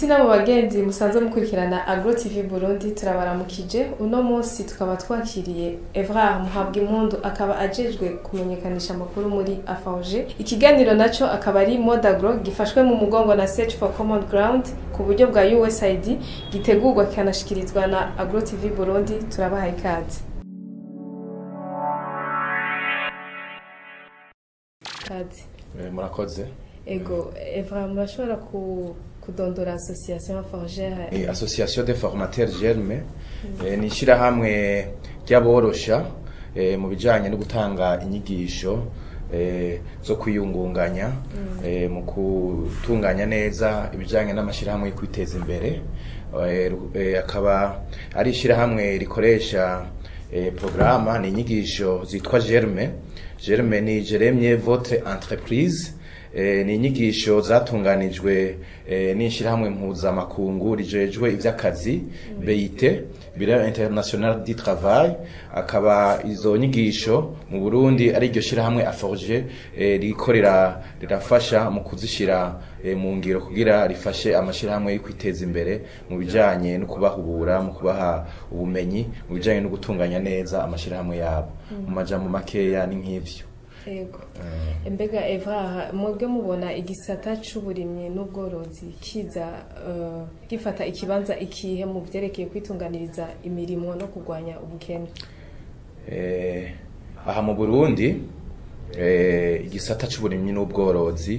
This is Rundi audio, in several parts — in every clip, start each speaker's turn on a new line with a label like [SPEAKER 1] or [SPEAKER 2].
[SPEAKER 1] inshuti n'abo bagenzi musanzwe mukurikirana agro tv burundi turabaramukije uno munsi tukaba twakiriye evrard muhabwa impundu akaba ajejwe kumenyekanisha amakuru muri afauje ikiganiro naco akaba ari modagro gifashwe mu mugongo na search for common ground ku buryo bwa usaid gitegurwa kikanashikirizwa na agro tv burundi turabaha ikaze ikaze
[SPEAKER 2] Eh, murakoze
[SPEAKER 1] ego evrard murashobora ku kudondora association forgere
[SPEAKER 2] Eh, association de formateurs germe eh, ni ishyirahamwe ry'aborosha eh, mu bijyanye no gutanga inyigisho eh, zo kwiyungunganya eh, mu gutunganya neza ibijyanye n'amashyirahamwe yo kwiteza imbere Eh, ru- eh, akaba ari ishyirahamwe rikoresha eh, porogaramu ni inyigisho zitwa germe germe ni jeremye votre entreprise Eh, ni inyigisho zatunganijwe eh, n'ishyirahamwe mpuzamakungu rijejwe iby'akazi BIT Bureau International du Travail akaba izo nyigisho mu Burundi ari iryo shyirahamwe aforge eh, rikorera rirafasha mu kuzishyira eh, mu ngiro kugira rifashe amashyirahamwe yo kwiteza imbere mu bijyanye no kubahubura mu kubaha ubumenyi mu bijyanye no gutunganya neza amashyirahamwe yabo mu majambo makeya ni nk'ivyo
[SPEAKER 1] ego mbega eva mwebwe mubona igisata c'uburimyi n'ubworozi kiza eh, gifata ikibanza ikihe mu vyerekeye kwitunganiriza imirimo no kurwanya ubukene
[SPEAKER 2] Eh, aha mu burundi eh, igisata c'uburimyi n'ubworozi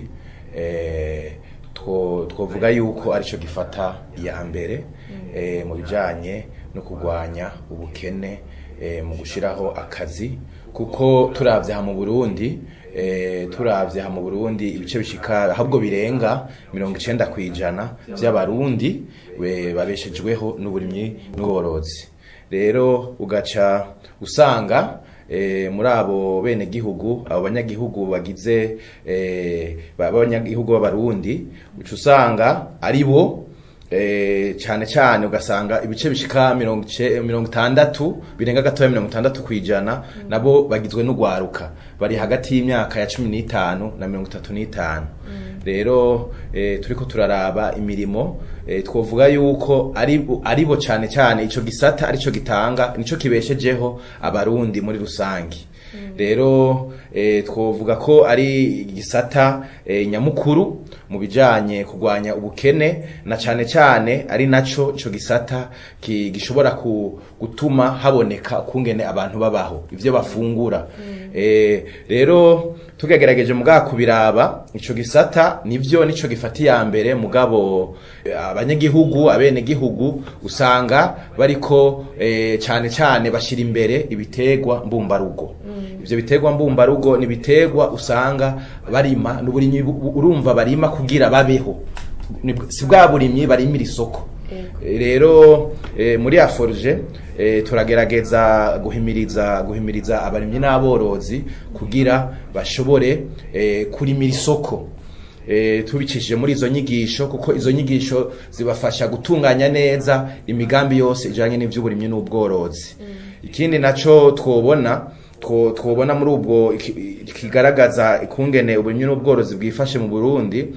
[SPEAKER 2] eh, two- twovuga yuko arico gifata iya mbere eh, mu bijanye no kurwanya ubukene eh, mu gushiraho akazi kuko turavye aha mu burundi eh, turavye aha mu burundi ibice bishika ahubwo birenga mirongo icenda kw'ijana vy'abarundi we- babeshejweho n'uburimyi n'ubworozi rero ugaca usanga eh, muri abo bene gihugu abo banyagihugu bagize eh, ba- b'abanyagihugu b'abarundi uca usanga ari bo eh, cyane cyane ugasanga ibice bishika mirongo ice- mirongo itandatu birenga gatoya mirongo itandatu kwijana nabo bagizwe n'ugwaruka bari hagati y'imyaka ya cumi n'itanu na mirongo itatu n'itanu rero eh, turiko turaraba imirimo eh, twovuga yuko ari bo- ari bo cyane cyane ico gisata arico gitanga nico kibeshejeho abarundi muri rusangi rero eh, twovuga ko ari igisata eh, nyamukuru mu bijanye kurwanya ubukene na cyane cyane ari naco ico gisata ki- gishobora ku, gutuma haboneka kungene abantu babaho ivyo bafungura eh, rero tugerageje mugabo kubiraba ico gisata nivyo nico gifata iya mbere mugabo eh, abanyagihugu abenegihugu usanga bariko eh, cane cane bashira imbere ibitegwa mbumbarugo ivyo bitegwa mbumbarugo ni ibitegwa usanga barima n'uburimyi bu- urumva barima kugira babeho Ni- si bwa burimyi barimira isoko Eh, rero eh, muri aforge eh, turagerageza guhimiriza guhimiriza abarimyi n'aborozi kugira bashobore eh, kurimira isoko eh, tubicishije muri izo nyigisho kuko izo nyigisho zibafasha gutunganya neza imigambi yose ijanye n'ivy'uburimyi n'ubworozi ikindi naco twobona two- twobona muri ubwo iki- kigaragaza ikungene uburimyi n'ubworozi bwifashe mu Burundi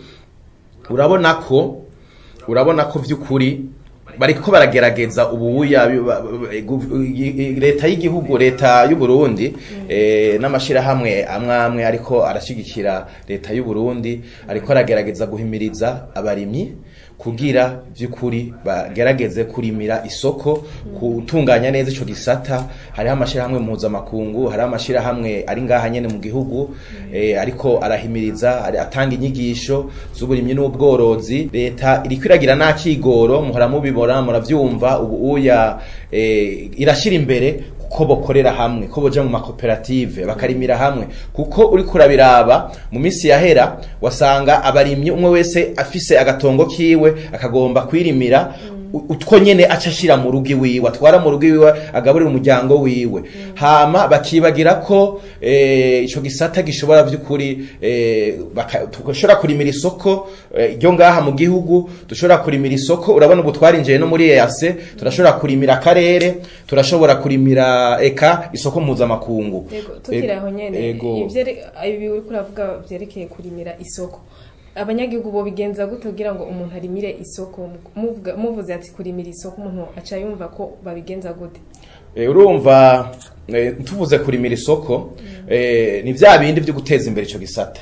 [SPEAKER 2] urabona ko urabona ko vy'ukuri bariko baragerageza ubuya bi- ba- ba- gu- i- i- leta y'igihugu leta y'u Burundi eh, n'amashirahamwe amwe amwe ariko arashigikira leta y'u Burundi ariko aragerageza guhimiriza abarimyi kugira vy'ukuri bagerageze kurimira isoko gutunganya neza ico gisata hariho amashirahamwe mpuzamakungu hariho amashirahamwe ari ngaha nyene mu gihugu eh, ariko arahimiriza ari- atanga inyigisho z'uburimyi n'ubworozi leta iriko iragira n'akigoro muhora mubibona muravyumva ubu uya eh, irashira imbere ko bokorera hamwe ko boja mu makoperative bakarimira hamwe kuko uri kurabiraba mu minsi yahera wasanga abarimyi umwe wese afise agatongo kiwe akagomba kwirimira u- utwo nyene aca ashira mu rugo iwiwe atwara mu rugo iwiwe agaburira umuryango wiwe hama bakibagira ko eh, ico gisata gishobora vy'ukuri eh, baka- dushobora kurimira isoko eh, ryo ngaha mu gihugu dushobora kurimira isoko urabona ubu twarinjiye no muri EAC turashobora kurimira akarere turashobora kurimira eka isoko mpuzamakungu
[SPEAKER 1] Yego, tukiri aho nyene
[SPEAKER 2] Ego.
[SPEAKER 1] ivyere- ibi uriko uravuga vyerekeye kurimira isoko abanyagihugu bo bigenza gute kugira ngo umuntu arimire isoko muvuga muvuze ati kurimira isoko umuntu aca yumva ko babigenza gute
[SPEAKER 2] Eh, urumva eh, tuvuze kurimira isoko eh, ni vya bindi vyo guteza imbere ico gisata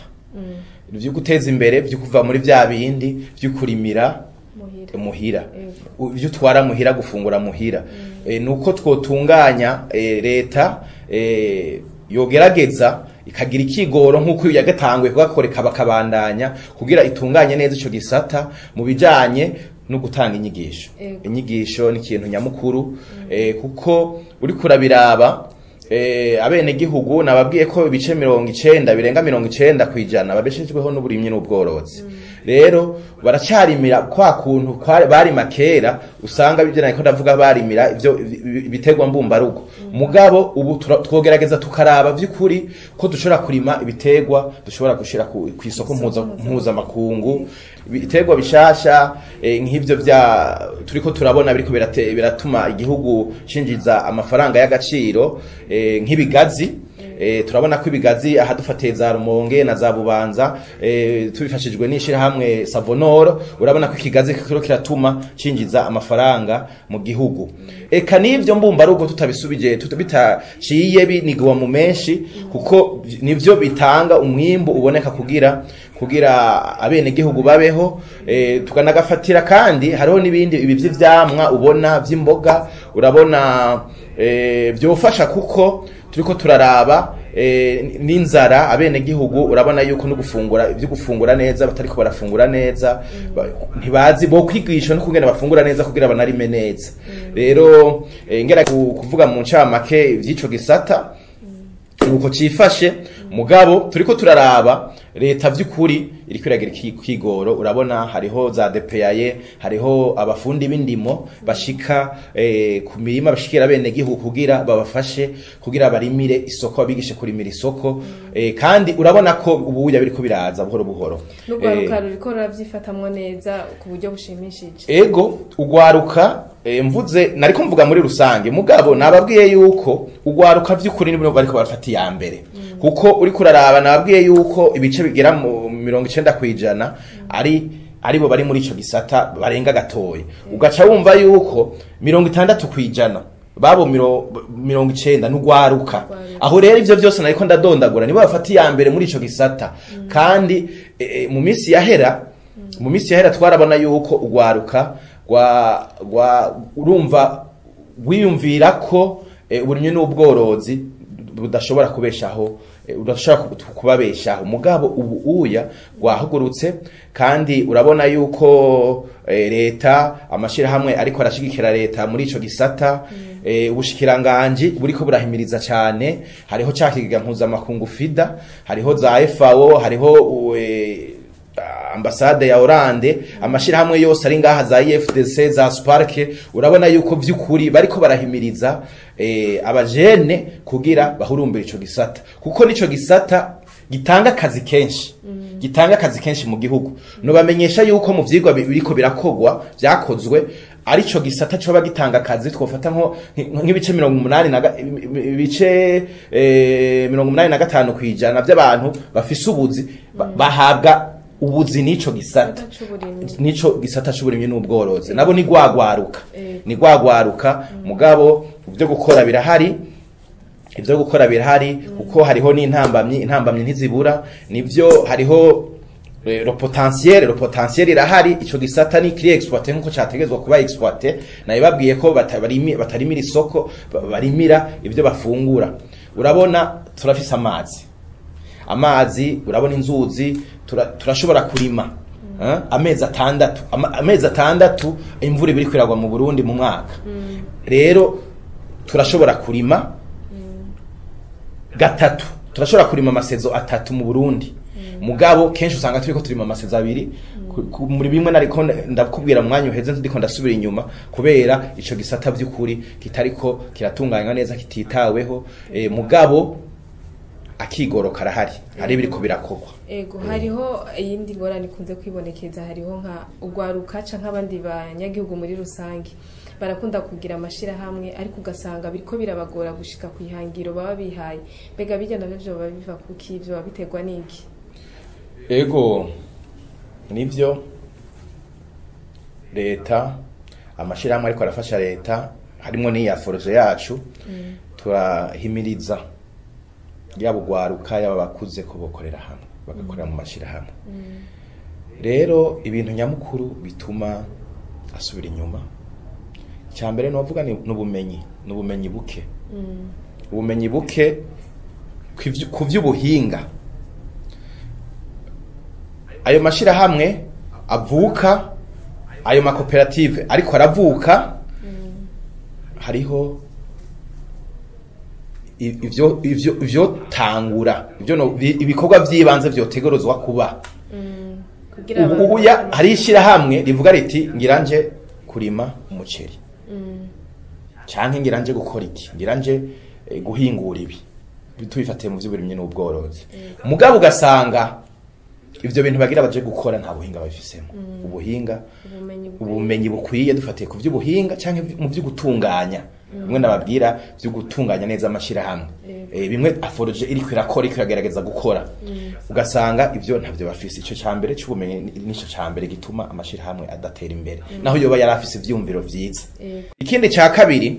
[SPEAKER 2] vyo guteza imbere vyo kuva muri vya bindi vyo kurimira
[SPEAKER 1] muhira
[SPEAKER 2] muhira
[SPEAKER 1] Yego.
[SPEAKER 2] ivyo utwara muhira gufungura muhira Eh, nuko twotunganya eh, leta eh, yogerageza ikagira ikigoro nk'uko yagatangwe kugakoreka bakabandanya kugira itunganye neza ico gisata mu bijanye no gutanga inyigisho
[SPEAKER 1] Yego.
[SPEAKER 2] inyigisho ni ikintu nyamukuru eh, kuko uriko urabiraba eh, abenegihugu nababwiye ko ibice mirongo icenda birenga mirongo icenda kw'ijana babeshejweho n'uburimyi n'ubworozi rero baracyarimira kwa kuntu kwa- barima kera usanga bivyo nariko ndavuga barimira ivyo ibiterwa mbumbarugo mugabo ubu tura- twogerageza tukaraba vy'ukuri ko dushobora kurima ibiterwa dushobora gushira ku ku isoko mpuza- mpuzamakungu ibiterwa bishasha eh, nk'ivyo vya turiko turabona biriko birate- biratuma igihugu cinjiza amafaranga y'agaciro eh, nk'ibigazi Eh, turabona ko ibigazi aha dufatiye za rumonge na za bubanza eh, tubifashijwe n'ishirahamwe savonoro urabona ko ikigazi kiro kiratuma cinjiza amafaranga mu gihugu eka n'ivyo mbumbarugo tutabisubije tuta- bitaciye binigwa mu menshi kuko nivyo bitanga umwimbu uboneka kugira kugira abenegihugu babeho eh, tukanagafatira kandi hariho n'ibindi ibi vy'ivyamwa ubona vy'imboga urabona eh, vyofasha kuko turiko turaraba eh, n'inzara abenegihugu urabona yuko no gufungura ibyo gufungura neza batariko barafungura neza ba- ntibazi bo kwigisha no kungena bafungura neza kugira banarime neza rero eh, ngera ku- kuvuga mu ncamake vy'ico gisata nuko cifashe mugabo turiko turaraba leta vy'ukuri iriko iragira iki- ikigoro urabona hariho za DPAye hariho abafundi b'indimo bashika eh, ku mirima bashikira bene gihugu kugira babafashe kugira barimire isoko babigishe kurimira isoko eh, kandi urabona ko ubuya biriko biraza buhoro buhoro Eh,
[SPEAKER 1] n'urwaruka ruriko rurabyifatamwo neza ku buryo bushimishije
[SPEAKER 2] ego ugwaruka eh, mvuze nariko mvuga muri rusange mugabo nababwiye yuko ugwaruka vy'ukuri nibwo bariko barafata iya mbere kuko uriko uraraba nababwiye yuko ibice bigera mu mirongo icenda kw'ijana ari aribo bari muri ico gisata barenga gatoya ugaca wumva yuko mirongo itandatu kw'ijana babo miro- mirongo icenda n'ugwaruka
[SPEAKER 1] Ugwaruka.
[SPEAKER 2] aho rero ivyo byose nariko ndadondagura nibo bafata iya mbere muri ico gisata kandi eh, eh, mu minsi yahera mu minsi yahera twarabona yuko ugwaruka gwa gwa urumva wiyumvira ko eh, uburimyi n'ubworozi budashobora kubeshaho eh, udashobora ku- kubabeshaho mugabo ubu uya gwahugurutse kandi urabona yuko eh, leta amashirahamwe ariko arashigikira leta muri ico gisata eh, ubushikiranganji buriko burahimiriza cyane hariho ca kigega mpuzamakungu fida hariho za FAO hariho u- eh, ambasade ya Orande amashirahamwe yose ari ngaha za IFDC za Spark urabona yuko vy'ukuri bariko barahimiriza eh, abajene kugira bahurumbire ico gisata kuko nico gisata gitanga akazi kenshi gitanga akazi kenshi mu gihugu no bamenyesha yuko mu vyigwa bi- biriko birakogwa vyakozwe arico gisata coba gitanga akazi twofata nko nk'ibice mirongo umunani na ga- ibice eh, mirongo umunani na gatanu kwijana vy'abantu bafise ubuzi ba- bahabwa ubuzi n'ico gisata
[SPEAKER 1] c'uburimyi
[SPEAKER 2] nico gisata c'uburimyi n'ubworozi nabo ni gwagwaruka
[SPEAKER 1] Eh.
[SPEAKER 2] ni gwagwaruka mugabo ibyo gukora birahari ibyo gukora birahari kuko hariho n'intambamyi intambamyi ntizibura nivyo hariho eh, le potentiel le potentiel irahari ico gisata ni kiri exploiter nkuko categezwa kuba exploiter nayo babwiye ko batabarimi batarimira isoko ba- barimira ibyo bafungura urabona turafise amazi amazi urabona inzuzi tura- turashobora kurima eh, amezi atandatu ama- amezi atandatu imvura ibiri kwiragwa mu Burundi mu mwaka rero turashobora kurima gatatu turashobora kurima amasezo atatu mu Burundi mugabo kenshi usanga turiko turima amasezo abiri ku- ku- muri bimwe nariko ndakubwira mu mwanya uheze ndiko ndasubira inyuma kubera ico gisata vy'ukuri kitariko kiratunganywa neza kititaweho eh, mugabo akigoro karahari hari ibiriko birakorwa
[SPEAKER 1] ego hariho iyindi ngorane ikunze kwibonekeza hariho nka ugwaruka canke nk'abandi banyagihugu muri rusange barakunda kugira amashirahamwe ariko ugasanga biriko birabagora gushika ku ihangiro baba bihaye mbega bijya navyo vyoba biva kuki vyoba biterwa n'iki
[SPEAKER 2] ego nivyo leta amashirahamwe ariko arafasha leta harimwo n'iya foroje yacu turahimiriza yaba ugwaruka yaba bakuze ko bokorera hamwe bagakorera mu mashirahamwe rero ibintu nyamukuru bituma asubira inyuma icya mbere novuga ni n'ubumenyi n'ubumenyi buke ubumenyi buke kw'ivy- ku vy'ubuhinga ayo mashirahamwe avuka ayo makoperative ariko aravuka hariho i- ivyo ivyo ivyotangura ivyo no- bi- ibikorwa vy'ibanze vyotegerezwa kuba
[SPEAKER 1] kugira
[SPEAKER 2] ubu ubu ya hari ishirahamwe rivuga riti ngira nje kurima umuceri canke ngira nje gukora iki ngira nje eh, guhingura ibi tubifatiye mu vy'uburimyi n'ubworozi mugabo ugasanga ivyo bintu bagira baje gukora nta buhinga babifisemo ubuhinga
[SPEAKER 1] ubumenyi bukwiye.
[SPEAKER 2] ubumenyi bukwiye dufatiye ku vy'ubuhinga canke mu vy'ugutunganya bimwe nababwira vyo gutunganya neza amashirahamwe eh, bimwe aforoje iriko irakora iriko iragerageza gukora ugasanga ivyo ntavyo bafise ico ca mbere c'ubumenyi ni- nico ca mbere gituma amashirahamwe adatera imbere naho yoba yari afise ivyumviro vyiza
[SPEAKER 1] Yego.
[SPEAKER 2] ikindi ca kabiri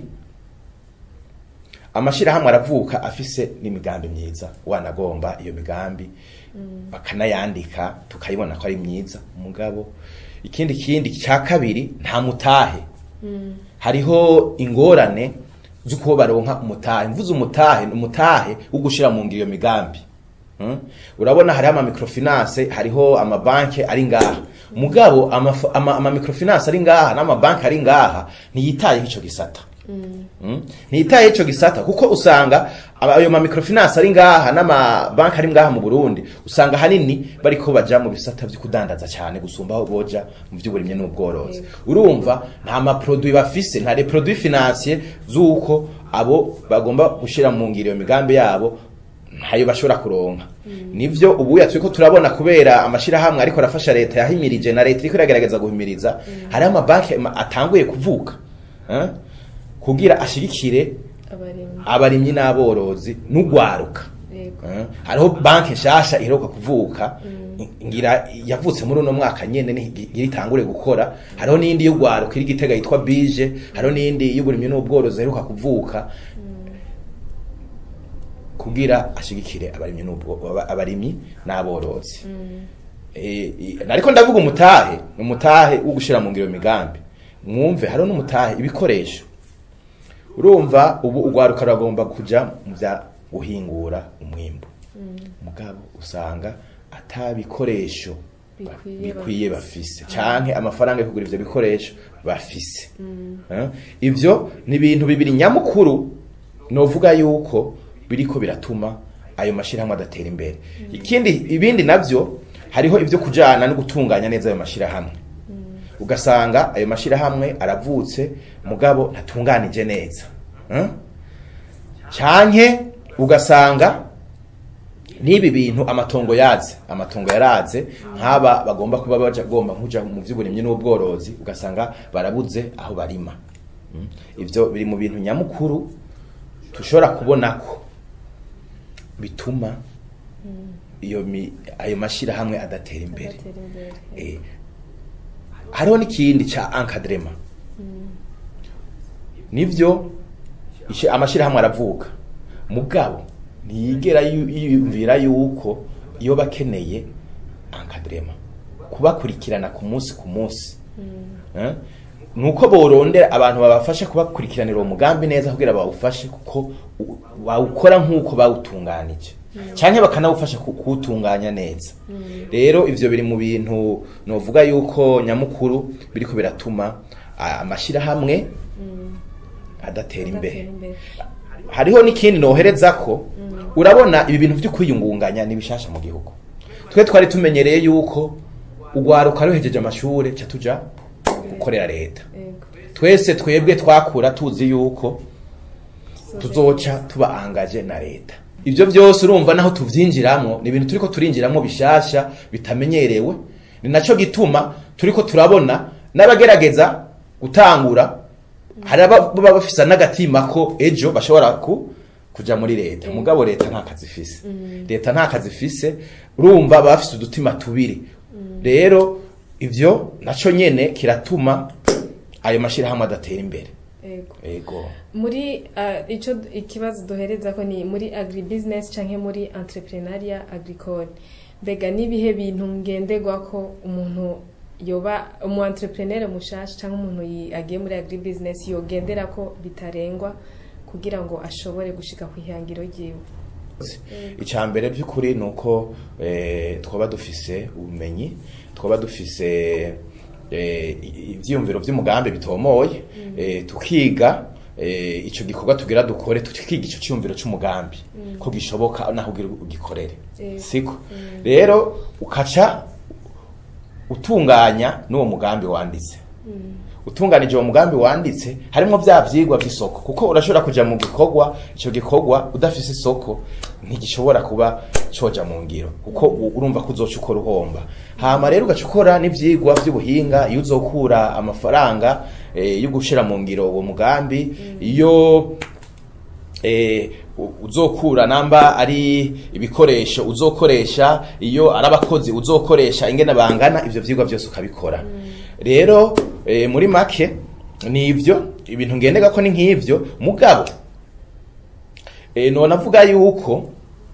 [SPEAKER 2] amashirahamwe aravuka afise n'imigambi myiza wanagomba iyo migambi bakanayandika tukayibona ko ari myiza umugabo ikindi kindi ca kabiri nta mutahe hariho ingorane z'uko baronka umutahe mvuze umutahe ni umutahe wo gushira mu ngiro iyo migambi Hmm? urabona hariho ama microfinance hariho amabanki ari ngaha mugabo amaf- ama, ama microfinance ari ngaha n'amabanki ari ngaha ntiyitayeho ico gisata Mm. ntiyitayeho ico gisata kuko usanga aba- ayo ma microfinance ari ngaha n'amabanki ari ngaha mu Burundi usanga hanini bariko baja mu bisata vyo kudandaza cyane gusumba aho boja mu vy'uburimyi n'ubworozi urumva nta ma produit bafise nta les produits financiers z'uko abo bagomba gushira mu ngiro iyo migambi yabo ntayo bashobora kuronka nivyo ubu turiko turabona kubera amashirahamwe ariko arafasha leta yahimirije na leta iriko iragerageza guhimiriza hariho amabanki ma- atanguye kuvuka eh, kugira ashigikire
[SPEAKER 1] abarimyi
[SPEAKER 2] abarimyi n'aborozi n'ugwaruka
[SPEAKER 1] Yego.
[SPEAKER 2] Eh, hariho banki nshasha iheruka kuvuka ngira yavutse muri uno mwaka nyene ni- ngira itangure gukora hariho n'indi y'ugwaruka iri gitega yitwa bije hariho n'indi y'uburimyi n'ubworozi iheruka kuvuka kugira ashigikire abarimyi n'ubwo aba- abarimyi n'aborozi Eh, i- ariko ndavuga umutahe umutahe wo gushira mu ngiro iyo migambi mwumve hariho n'umutahe ibikoresho urumva ubu ugwaruka ruragomba kuja mu vya guhingura umwimbu mugabo usanga ata bikoresho ba-
[SPEAKER 1] Bikwiye
[SPEAKER 2] bikwiye bafise canke amafaranga yo kugura ivyo bikoresho bafise Eh, ivyo ni ibintu bibiri nyamukuru novuga yuko biriko biratuma ayo mashirahamwe adatera imbere ikindi ibindi navyo hariho ivyo kujana no gutunganya neza ayo mashirahamwe ugasanga ayo mashirahamwe aravutse mugabo ntatunganije neza Eh? canke ugasanga n'ibi bintu amatongo yaze amatongo yaraze nk'aba bagomba kuba baja gomba nkuja mu vy'uburimyi n'ubworozi ugasanga barabuze aho barima Mm. ivyo biri mu bintu nyamukuru tushobora kubona ko bituma iyo mi, ayo mashirahamwe adatera imbere
[SPEAKER 1] agatera imbere
[SPEAKER 2] Eh, hariho n'ikindi ca encadrement nivyo ishi- amashirahamwe aravuka mugabo ntiyigera yu- yiyumvira yuko iyo bakeneye encadrement kubakurikirana ku munsi ku munsi Eh? nuko borondera abantu babafasha kubakurikiranira uwo mugambi neza kugira bawufashe kuko u- bawukora nk'uko bawutunganije canke bakanawufasha ku- kuwutunganya neza rero ivyo biri mu bintu novuga yuko nyamukuru biriko biratuma a- amashirahamwe adatera imbere
[SPEAKER 1] agatera imbere
[SPEAKER 2] hariho n'ikindi nohereza ko urabona ibi bintu vyo kwiyungunganya ni bishasha mu gihugu twe twari tumenyereye yuko ugwaruka ruhejeje amashure ca tuja gukorera leta
[SPEAKER 1] Yego.
[SPEAKER 2] twese twebwe twakura tuzi yuko tuzoca tuba angaje na leta ivyo byose urumva naho tuvyinjiramo ni ibintu turiko turinjiramo bishasha bitamenyerewe ni naco gituma turiko turabona n'abagerageza gutangura hari ababa bafisa n'agatima ko ejo bashobora ku kuja muri leta mugabo leta nta kazi ifise leta nta kazi ifise urumva baba bafise udutima tubiri rero ivyo naco nyene kiratuma ayo mashirahamwe adatera imbere
[SPEAKER 1] Ego.
[SPEAKER 2] ego
[SPEAKER 1] muri uh, ico ikibazo duhereza ko ni muri agribusiness canke muri entrepreneuria agricole mbega nibihe bintu ngenderwa ko umuntu yoba umu entrepreneur mushasha canke umuntu yi- agiye muri agribusiness yogendera ko bitarengwa kugira ngo ashobore gushika ku ihangiro ryiwe
[SPEAKER 2] icya mbere by'ukuri ni uko eh, twaba dufise ubumenyi twaba dufise eh, ivyiyumviro vy'umugambi bitomoye eh, tukiga eh, ico gikorwa tugira dukore tukiga ico ciyumviro c'umugambi ko gishoboka naho ugira ugikorere
[SPEAKER 1] Eh.
[SPEAKER 2] siko rero ukaca utunganya n'uwo mugambi wanditse utunganije uwo mugambi wanditse harimo vya vyigwa vy'isoko kuko urashobora kuja mu gikorwa ico gikorwa udafise isoko ntigishobora kuba coja mu ngiro kuko u- urumva ko uzoca ukora uhomba hama rero ugaca ukora n'ivyigwa vy'ubuhinga iyo uzokura amafaranga eh, yo gushira mu ngiro uwo mugambi iyo eh, u- uzokura namba ari ibikoresho uzokoresha iyo ari abakozi uzokoresha ingene bangana ivyo vyigwa vyose ukabikora rero eh, muri make ni ivyo ibintu ngendega ko ni nk'ivyo mugabo eh, none avuga yuko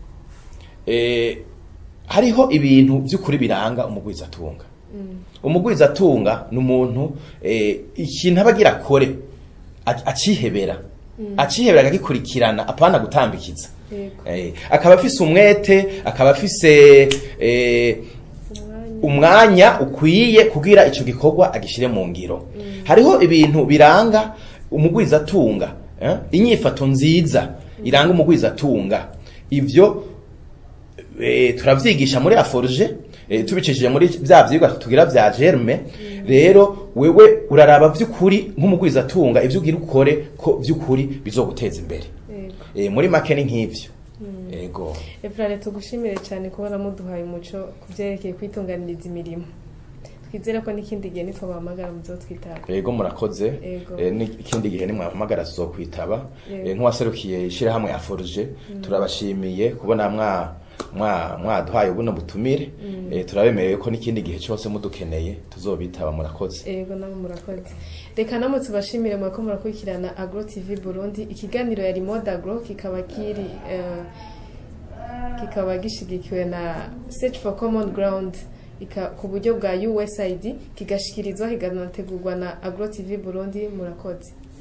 [SPEAKER 2] eh, hariho ibintu vy'ukuri biranga umugwizatunga umugwizatunga ni umuntu eh, ikintu aba agira akore a- acihebera acihebera akagikurikirana apana gutambikiza
[SPEAKER 1] Yego.
[SPEAKER 2] Eh, akaba afise umwete akaba afise eh, umwanya ukwiye kugira ico gikorwa agishire mu ngiro hariho ibintu biranga umugwizatunga eh? inyifato nziza iranga umugwizatunga ivyo eh, turavyigisha muri aforge eh, tubicishije muri vya vyigwa tugira vya germe rero wewe uraraba vy'ukuri nk'umugwizatunga ivyo ugira ukore ko vy'ukuri bizoguteza imbere
[SPEAKER 1] Yego.
[SPEAKER 2] eh, muri make ni nk'ivyo ego
[SPEAKER 1] Efrane tugushimire cyane kubona muduhaye umuco ku byerekeye kwitunganiriza imirimo twizere ko n'ikindi gihe nitwabahamagara muzotwitaba
[SPEAKER 2] ego murakoze
[SPEAKER 1] Ego.
[SPEAKER 2] Eh, n'ikindi gihe nimwahamagara tuzokwitaba
[SPEAKER 1] Yego.
[SPEAKER 2] Eh, nk'uwaserukiye ishirahamwe ya forge turabashimiye kubona mwa mwa mwaduhaye buno butumire Eh, turabemereye ko n'ikindi gihe cyose mudukeneye tuzobitaba murakoze
[SPEAKER 1] Ego nabo murakoze reka namwe tubashimire mwako murakurikirana agro tv burundi ikiganiro yari mode agro kikaba kiri eh, kikaba gishigikiwe na search for common ground ika- ku buryo bwa usaid kigashikirizwa kikanategurwa na agro tv burundi murakoze